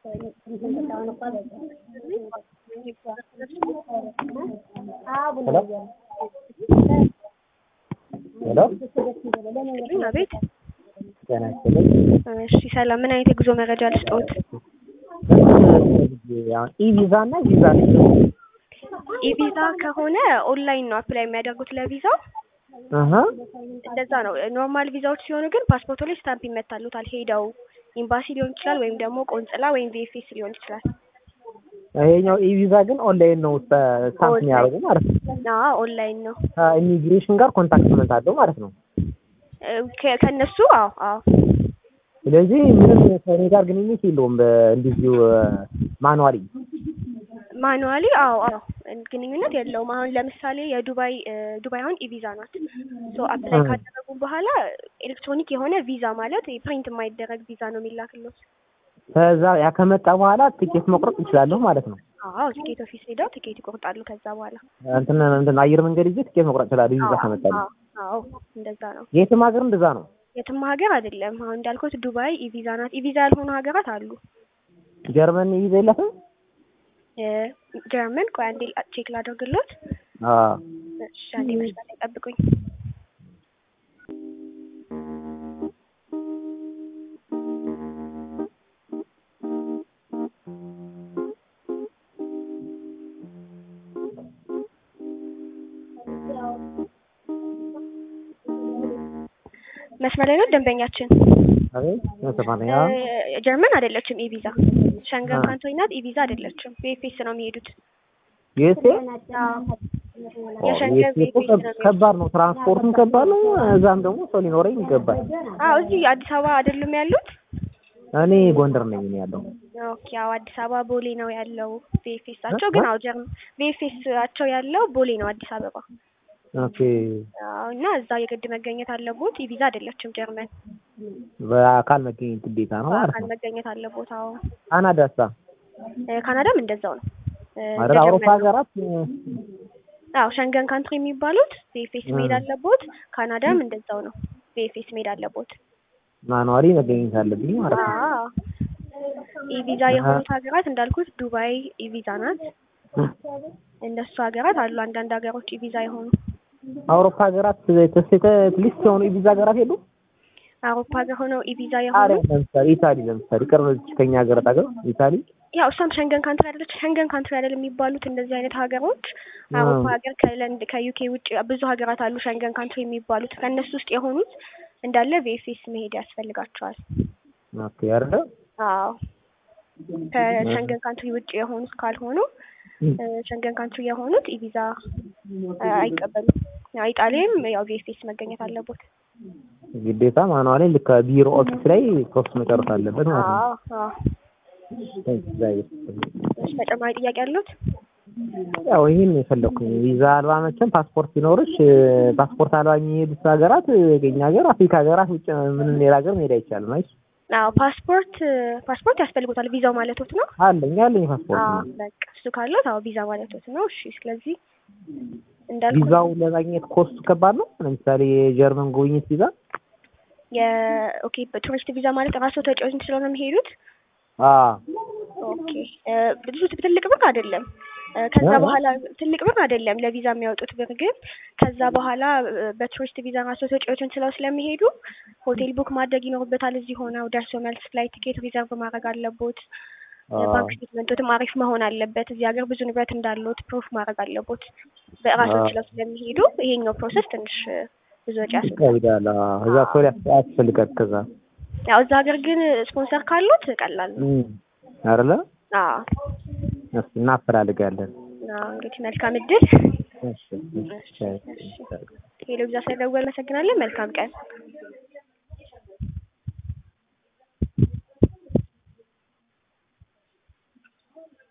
ሄሎ አቤት። ጤና ይስጥልኝ። እሺ ሰላም። ምን አይነት የጉዞ መረጃ ልስጥዎት? ኢቪዛ እና ቪዛ ኢቪዛ ከሆነ ኦንላይን ነው አፕላይ የሚያደርጉት ለቪዛው። አሀ እንደዛ ነው። ኖርማል ቪዛዎች ሲሆኑ ግን ፓስፖርቶ ላይ ስታምፕ ይመታሉታል። ሄደው ኤምባሲ ሊሆን ይችላል ወይም ደግሞ ቆንጽላ ወይም ቪኤፍኤስ ሊሆን ይችላል። ይሄኛው ኢቪዛ ግን ኦንላይን ነው ስታምፕ የሚያደርጉ ማለት ነው። አዎ ኦንላይን ነው። ከኢሚግሬሽን ጋር ኮንታክትመንት አለው ማለት ነው። ከ- ከእነሱ አዎ አዎ ስለዚህ ምንም ከእኔ ጋር ግንኙነት የለውም። እንዲሁ ማኑዋሊ ማኑዋሊ አዎ አዎ ግንኙነት የለውም። አሁን ለምሳሌ የዱባይ ዱባይ አሁን ኢቪዛ ናት። ሶ አፕላይ ካደረጉ በኋላ ኤሌክትሮኒክ የሆነ ቪዛ ማለት ፕሪንት የማይደረግ ቪዛ ነው የሚላክለው። ከዛ ያ ከመጣ በኋላ ትኬት መቁረጥ እችላለሁ ማለት ነው። አዎ ቲኬት ኦፊስ ሄደው ቲኬት ይቆርጣሉ። ከዛ በኋላ እንትን እንትን አየር መንገድ ይዤ ትኬት መቁረጥ እችላለሁ። ቪዛ ከመጣልኝ አዎ አዎ እንደዛ ነው። የትም ሀገር እንደዛ ነው። የትም ሀገር አይደለም። አሁን እንዳልኩት ዱባይ ኢቪዛ ናት። ኢቪዛ ያልሆኑ ሀገራት አሉ። ጀርመን ቪዛ የላትም። ጀርመን ቆይ አንዴ ቼክ ላደርግሎት። አዎ እሺ አንዴ መስመር ላይ ጠብቁኝ። መስመር ላይ ነው ደንበኛችን። አቤት መስፋንያ እ ጀርመን አይደለችም ኢቪዛ። ሸንገን አ። ካንትሪ ናት። ኢቪዛ አይደለችም። ቪኤፍኤስ ነው የሚሄዱት። ዩኤስኤ የሸንገን ዩኤስኤ እኮ ቪኤፍኤስ ነው የሚሄዱት። ከባድ ነው። ትራንስፖርቱም ከባድ ነው። እዛም ደግሞ ሰው ሊኖረኝ ይገባል። አዎ እዚህ አዲስ አበባ አይደሉም ያሉት? እኔ ጎንደር ነኝ እኔ ያለው ኦኬ ያው አዲስ አበባ ቦሌ ነው ያለው ቪኤፍኤሳቸው። ግን አዎ ጀርመን ቪኤፍኤሳቸው ያለው ቦሌ ነው አዲስ አበባ። ኦኬ አዎ እና እዛ የግድ መገኘት አለቦት። ኢቪዛ አይደለችም ጀርመን። በአካል መገኘት ግዴታ ነው ማለት በአካል ነው። መገኘት አለቦት። አዎ ካናዳሳ እ ካናዳም እንደዛው ነው። እ እንደ አይደል? አውሮፓ ጀርመን ነው። ሀገራት አዎ ሸንገን ካንትሪ የሚባሉት ቪኤፍኤስ መሄድ እ። አለቦት። ካናዳም እንደዛው ነው። ቪኤፍኤስ መሄድ አለቦት። ማኑዋሊ መገኘት አለብኝ ማለት ነው። አዎ ኢቪዛ የሆኑት ሀገራት እንዳልኩት ዱባይ ኢቪዛ ናት። እነሱ ሀገራት አሉ። አንዳንድ ሀገሮች ኢቪዛ የሆኑ አውሮፓ ሀገራት ተሰተ ሊስት የሆኑ የቪዛ ሀገራት የሉ? አውሮፓ ሀገር ሆነው ኢቪዛ አረ የሆኑ ለምሳሌ ኢታሊ ለምሳሌ ቅርብ ከኛ ሀገር ሀገር ኢታሊ ያው እሷም ሸንገን ካንትሪ አይደለች። ሸንገን ካንትሪ አይደል የሚባሉት እንደዚህ አይነት ሀገሮች አውሮፓ ሀገር ከለንድ ከዩኬ ውጭ ብዙ ሀገራት አሉ ሸንገን ካንትሪ የሚባሉት ከእነሱ ውስጥ የሆኑት እንዳለ ቪኤፍኤስ መሄድ ያስፈልጋቸዋል። ኦኬ አይደለ? አዎ ከሸንገን ካንትሪ ውጭ የሆኑት ካልሆኑ እ ሸንገን ካንትሪ የሆኑት ኢቪዛ እ አይቀበሉም። ያው ኢጣሊያም ያው ቪኤፍኤስ መገኘት አለቦት። ግዴታ ማኑዋሊ ልክ ቢሮ ኦፊስ ላይ ፕሮሰስ መጨረስ አለበት ማለት ነው። አዎ አዎ። እግዚአብሔር እሺ ተጨማሪ ጥያቄ አሉት? ያው ይህን የፈለኩኝ ቪዛ አልባ መቼም ፓስፖርት ሲኖርሽ ፓስፖርት አልባ የሚሄዱት ሀገራት የኛ ሀገር አፍሪካ ሀገራት ውጭ ምንም ሌላ ሀገር መሄድ አይቻልም። አይ አዎ ፓስፖርት ፓስፖርት ያስፈልጉታል። ቪዛው ማለቶት ነው? አለኝ አለኝ ፓስፖርት አዎ ነው። በቃ እሱ ካለት አዎ ቪዛ ማለቶት ነው። እሺ ስለዚህ እንዳልኩት ቪዛው ለማግኘት ኮስቱ ከባድ ነው። ለምሳሌ የጀርመን ጉብኝት ቪዛ የኦኬ በቱሪስት ቪዛ ማለት ራስዎ ተጫዋች ስለሆነ የሚሄዱት አ ኦኬ እ ብዙ ትልቅ ብር አይደለም። እ ከዛ አ- በኋላ ትልቅ ብር አይደለም ለቪዛ የሚያወጡት ብር ግን ከዛ በኋላ እ በቱሪስት ቪዛ ራስዎ ተጫዋቾችን ስለው ስለሚሄዱ ሆቴል ቡክ ማድረግ ይኖርበታል። እዚህ ሆነው ደርሶ መልስ ፍላይት ቲኬት ሪዘርቭ ማድረግ አለቦት። እ አ- ባንክ ስቴትመንቶትም አሪፍ መሆን አለበት። እዚህ ሀገር ብዙ ንብረት እንዳለዎት ፕሩፍ ማድረግ አለቦት። በራስዎ አ- ችለው ስለሚሄዱ ይሄኛው ፕሮሰስ ትንሽ እ ብዙ ወጪ ያስወጣል። ይከብዳል። አ፣ እዛ ሰው ያስፈልጋል። ከዛ ያው እዛ ሀገር ግን ስፖንሰር ካሉት ቀላል ነው። እም፣ አይደለ? አዎ እስኪ እናፈላልጋለን። አዎ እንግዲህ መልካም እድል። እሺ እሺ፣ እሺ። ሄሎ ብዛ ስለደወል አመሰግናለን። መልካም ቀን